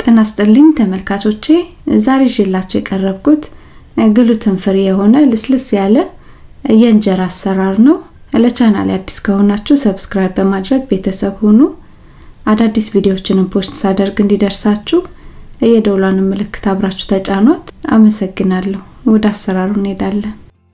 ጤና ይስጥልኝ ተመልካቾቼ፣ ዛሬ ይዤላችሁ የቀረብኩት ግሉተን ፍሪ የሆነ ልስልስ ያለ የእንጀራ አሰራር ነው። ለቻናል አዲስ ከሆናችሁ ሰብስክራይብ በማድረግ ቤተሰብ ሁኑ። አዳዲስ ቪዲዮዎችንም ፖስት ሳደርግ እንዲደርሳችሁ የደውሏን ምልክት አብራችሁ ተጫኗት። አመሰግናለሁ። ወደ አሰራሩ እንሄዳለን።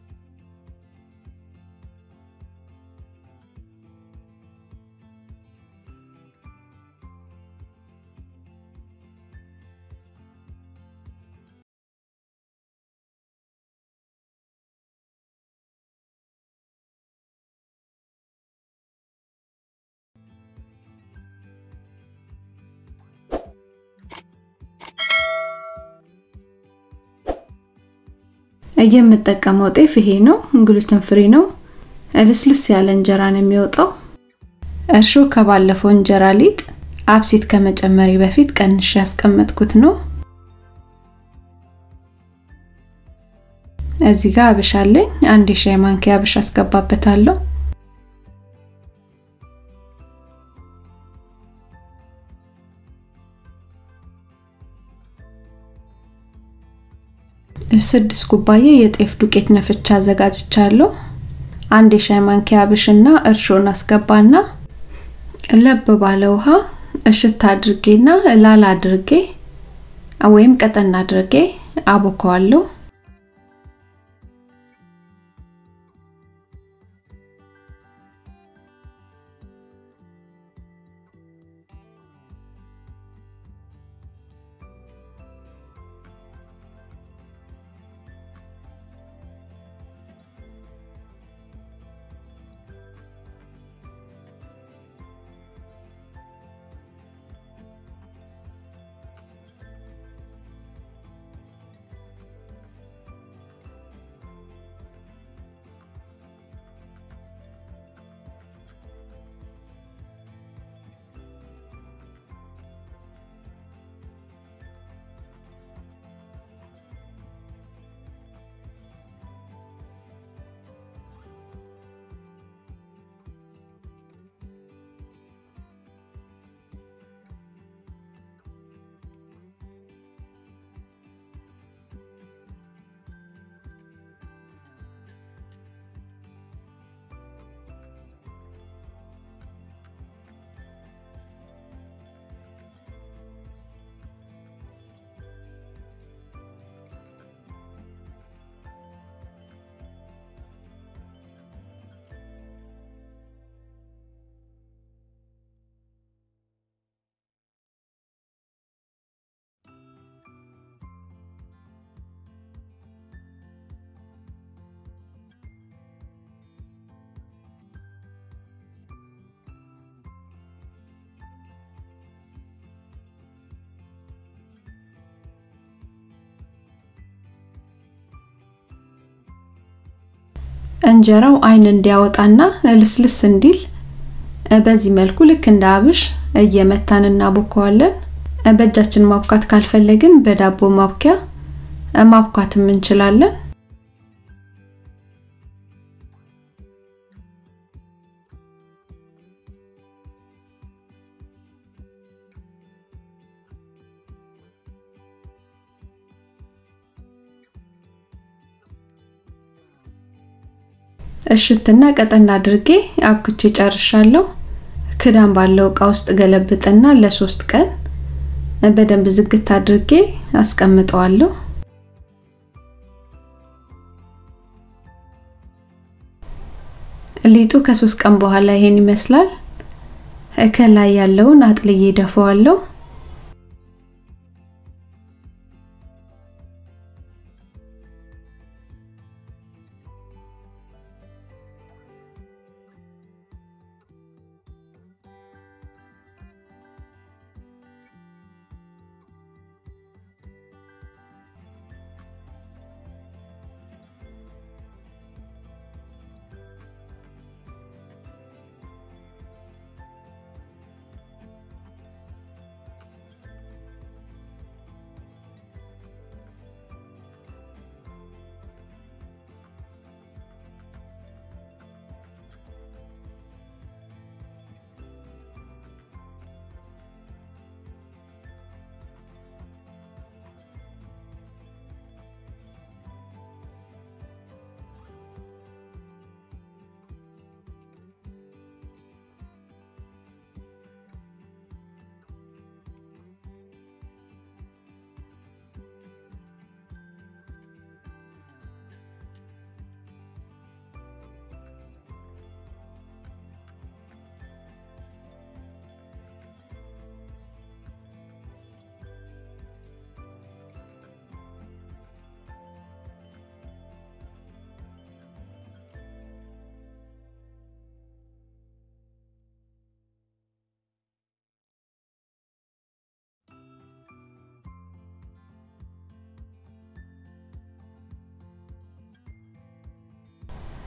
የምጠቀመው ጤፍ ይሄ ነው። ግሉተን ፍሪ ነው። ልስልስ ያለ እንጀራ ነው የሚወጣው። እርሾ ከባለፈው እንጀራ ሊጥ አብሲት ከመጨመሪ በፊት ቀንሽ ያስቀመጥኩት ነው። እዚህ ጋር አብሽ አለኝ። አንድ የሻይ ማንኪያ አብሽ አስገባበታለሁ። ስድስት ኩባያ የጤፍ ዱቄት ነፍቻ አዘጋጅቻለሁ። አንድ የሻይ ማንኪያ አብሽና እርሾን አስገባና ለብ ባለ ውሃ እሽት አድርጌና ላላ አድርጌ ወይም ቀጠን አድርጌ አቦከዋለሁ። እንጀራው አይን እንዲያወጣና ልስልስ እንዲል በዚህ መልኩ ልክ እንደ አብሽ እየመታን እናቦከዋለን። በእጃችን ማብካት ካልፈለግን በዳቦ ማብኪያ ማብኳትም እንችላለን። እሽትና ቀጠን አድርጌ አብክቼ ጨርሻለሁ። ክዳን ባለው እቃ ውስጥ ገለብጥና ለሶስት ቀን በደንብ ዝግት አድርጌ አስቀምጠዋለሁ። ሊጡ ከሶስት ቀን በኋላ ይሄን ይመስላል። ከላይ ያለውን አጥልዬ ደፈዋለሁ።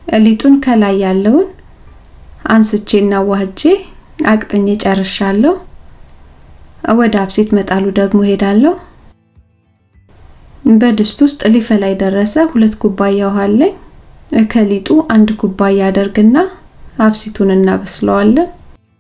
ሊጡን ከላይ ያለውን አንስቼና ዋህጄ አቅጥኜ ጨርሻለሁ። ወደ አብሴት መጣሉ ደግሞ ሄዳለሁ። በድስት ውስጥ ሊፈላ የደረሰ ሁለት ኩባያ ውሃ አለኝ። ከሊጡ አንድ ኩባያ አደርግና አብሲቱን እናበስለዋለን።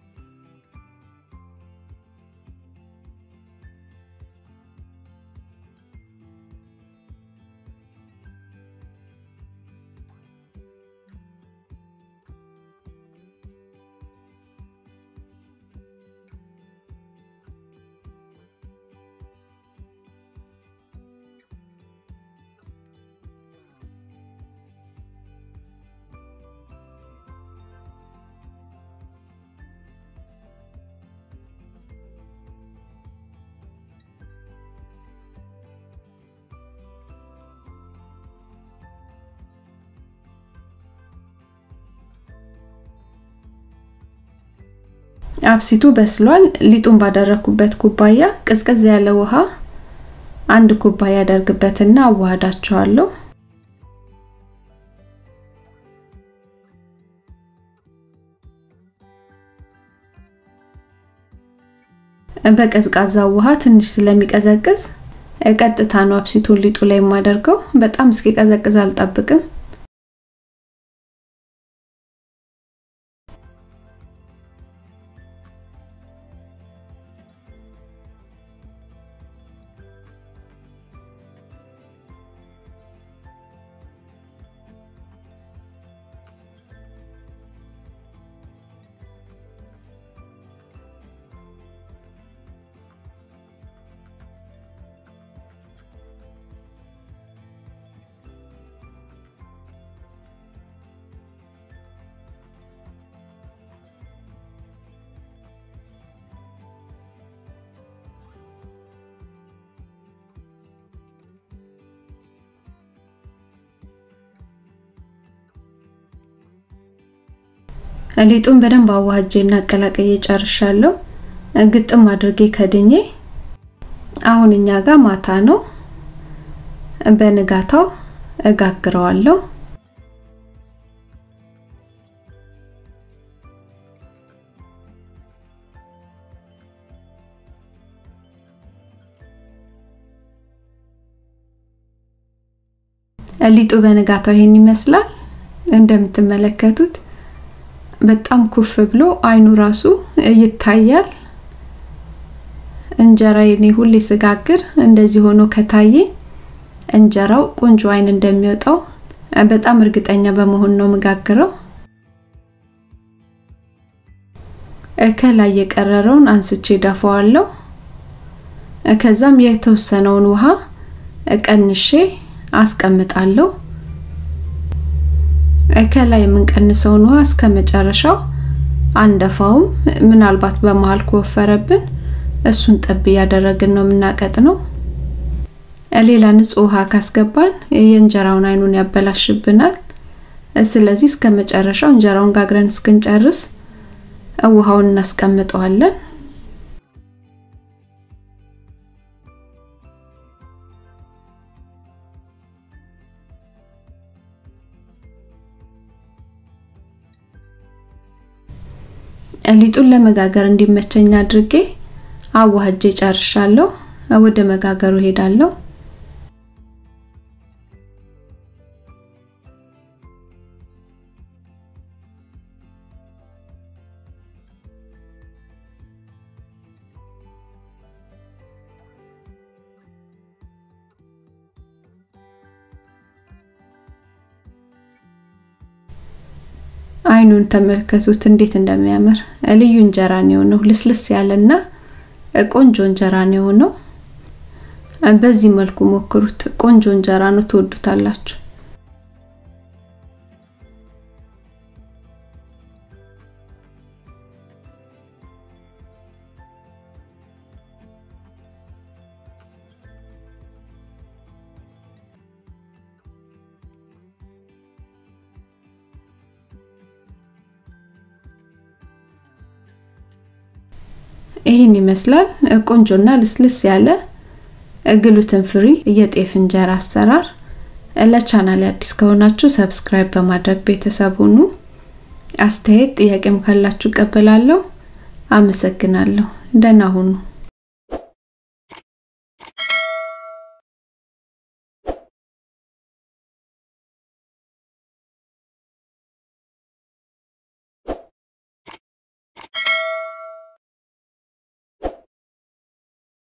አብሲቱ በስሏል። ሊጡን ባደረኩበት ኩባያ ቅዝቅዝ ያለ ውሃ አንድ ኩባያ አደርግበትና አዋሃዳቸዋለሁ። በቀዝቃዛው ውሃ ትንሽ ስለሚቀዘቅዝ ቀጥታ ነው አብሲቱን ሊጡ ላይ የማደርገው። በጣም እስኪቀዘቅዝ አልጠብቅም። ሊጡን በደንብ አዋህጄና አቀላቅዬ ጨርሻለሁ። ግጥም አድርጌ ከድኜ አሁን እኛ ጋር ማታ ነው። በንጋታው እጋግረዋለሁ። ሊጡ በንጋታው ይሄን ይመስላል እንደምትመለከቱት በጣም ኩፍ ብሎ አይኑ ራሱ ይታያል። እንጀራ እኔ ሁሌ ስጋግር እንደዚህ ሆኖ ከታየ እንጀራው ቆንጆ አይን እንደሚወጣው በጣም እርግጠኛ በመሆን ነው መጋግረው። ከላይ የቀረረውን አንስቼ ደፋዋለሁ። ከዛም የተወሰነውን ውሃ ቀንሼ አስቀምጣለሁ። ከላይ የምንቀንሰውን ውሃ እስከ መጨረሻው አንደፋውም። ምናልባት በመሃል ከወፈረብን እሱን ጠብ እያደረግን ነው የምናቀጥ ነው። ሌላ ንጹህ ውሃ ካስገባን የእንጀራውን አይኑን ያበላሽብናል። ስለዚህ እስከ መጨረሻው እንጀራውን ጋግረን እስክንጨርስ ውሃውን እናስቀምጠዋለን። ሊጡን ለመጋገር እንዲመቸኝ አድርጌ አዋህጄ ጨርሻለሁ። ወደ መጋገሩ ሄዳለሁ። አይኑን ተመልከቱት እንዴት እንደሚያምር ልዩ እንጀራ ነው የሆነው። ልስልስ ያለና ቆንጆ እንጀራ ነው የሆነው። በዚህ መልኩ ሞክሩት። ቆንጆ እንጀራ ነው፣ ትወዱታላችሁ። ይህን ይመስላል ቆንጆና ልስልስ ያለ ግሉተን ፍሪ የጤፍ እንጀራ አሰራር። ለቻናል አዲስ ከሆናችሁ ሰብስክራይብ በማድረግ ቤተሰብ ሁኑ። አስተያየት ጥያቄም ካላችሁ እቀበላለሁ። አመሰግናለሁ። ደህና ሁኑ።